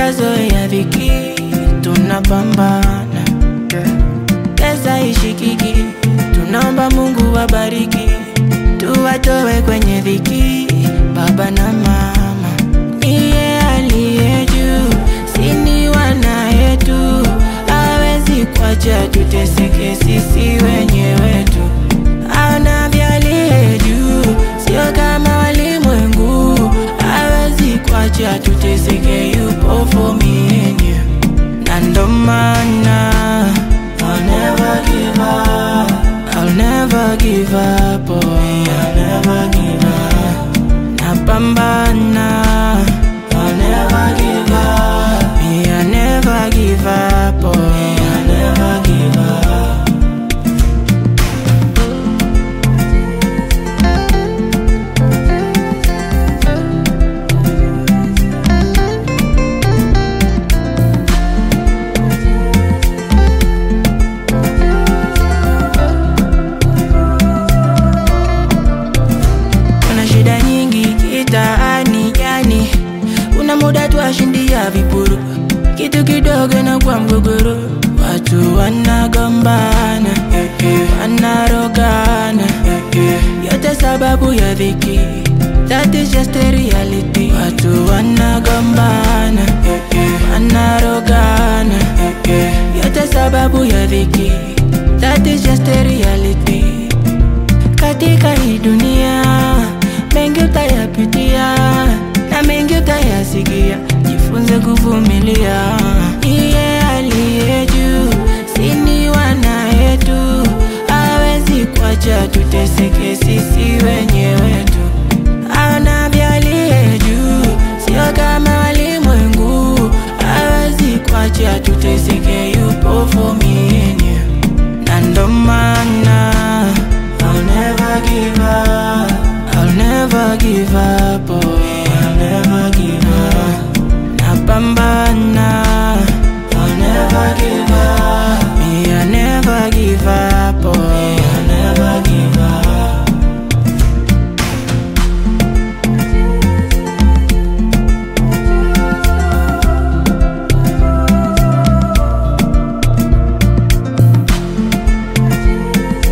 tushazoea dhiki, tunapambana pesa ishikiki, tunaomba Mungu wabariki, tuwatoe kwenye dhiki, baba na mama. Niye aliye juu, sini wana yetu, hawezi kuacha tuteseke sisi wenyewe tu. Anavyalie juu, sio kama walimwengu, hawezi kuacha tuteseke, yupo for me and you. na ndo maana I'll never give up I'll never give up oh. I'll never give up Napambana I'll never give up Me I'll never give up oh. I'll never give up Kuna shida nyingi kitaani yani, kuna muda twashindia vipuru, kitu kidogo na kwa mgogoro, watu wanagombana, eh, eh, wanarogana, eh, eh, yote sababu ya dhiki. That is just a reality. Watu wanagombana, eh, eh, wanarogana, eh, eh, yote sababu ya dhiki. That is just a reality katika hii dunia mengi utayapitia na mengi utayasikia, jifunze kuvumilia. Iye aliye juu, sini wana yetu, hawezi kuacha tuteseke sisi